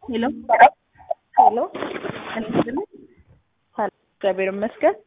ሄሎ ሄሎ እንስጥልኝ ሰላም፣ እግዚአብሔር ይመስገን።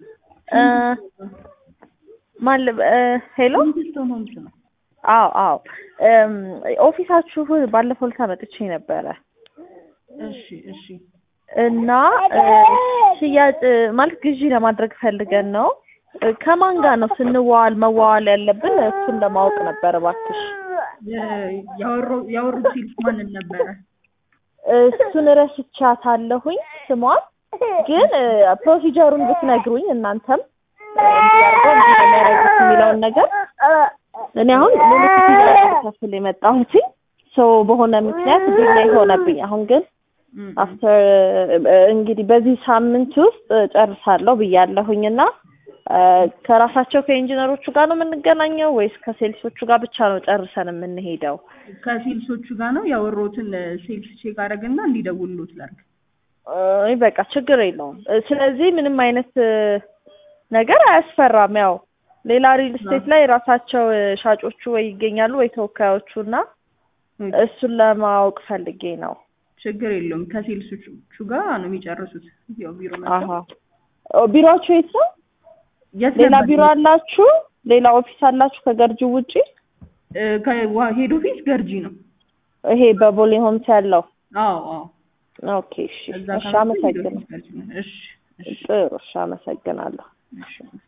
ማን ልብ- እ ሄሎ ስቶን ሆምስ ነው። አዎ አዎ እም፣ ኦፊሳችሁ ባለፈው ዕለት መጥቼ ነበረ እሺ እሺ እና እ፣ ሽያጭ ማለት ግዢ ለማድረግ ፈልገን ነው። እ፣ ከማን ጋር ነው ስንዋዋል መዋዋል ያለብን? እሱን ለማወቅ ነበር እባክሽ። የ- ያወሩ- ያወሩት ሲልስ ማንን ነበረ? እሱን ረስቻታለሁኝ ስሟን፣ ግን እ፣ ፕሮሲጀሩን ብትነግሩኝ እናንተም እ፣ እንዲያርገው እንዲህ ነው የሚያደርጉት የሚለውን ነገር እኔ አሁን ሙሉ ክፍያ ከፍል የመጣሁት ሰው በሆነ ምክንያት ዲሌይ ሆነብኝ። አሁን ግን እም፣ አፍተር እንግዲህ በዚህ ሳምንት ውስጥ ጨርሳለሁ ብያለሁኝ እና እ፣ ከራሳቸው ከኢንጂነሮቹ ጋር ነው የምንገናኘው ወይስ ከሴልሶቹ ጋር ብቻ ነው ጨርሰን የምንሄደው? ከሴልሶቹ ጋር ነው ያወሩትን ሴልስ ቼክ አደረግና እንዲደውሉት ላድርግ። እ፣ በቃ ችግር የለውም። እ፣ ስለዚህ ምንም አይነት እ፣ ነገር አያስፈራም። ያው ሌላ ሪል ስቴት ላይ ራሳቸው እ፣ ሻጮቹ ወይ ይገኛሉ ወይ ተወካዮቹ እና እሱን ለማወቅ ፈልጌ ነው። ችግር የለውም። ከሴልሶቹ ጋር ነው የሚጨርሱት። ያው ቢሮ አሀ መጥተው ኦ፣ ቢሮአችሁ የት ነው? የት ሌላ ነበር? ቢሮ አላችሁ? ሌላ ኦፊስ አላችሁ ከገርጂው ውጪ? እ፣ ከዋ- ሄድ ኦፊስ ገርጂ ነው። ይሄ በቦሌ ሆምስ ያለው? አዎ አዎ። ኦኬ እሺ፣ እዛ እሺ ከመጡ ሄድ አመሰግናለሁ። ኦፊስ ገርጂ ነው። እሺ እሺ ጥሩ እሺ፣ አመሰግናለሁ። እሺ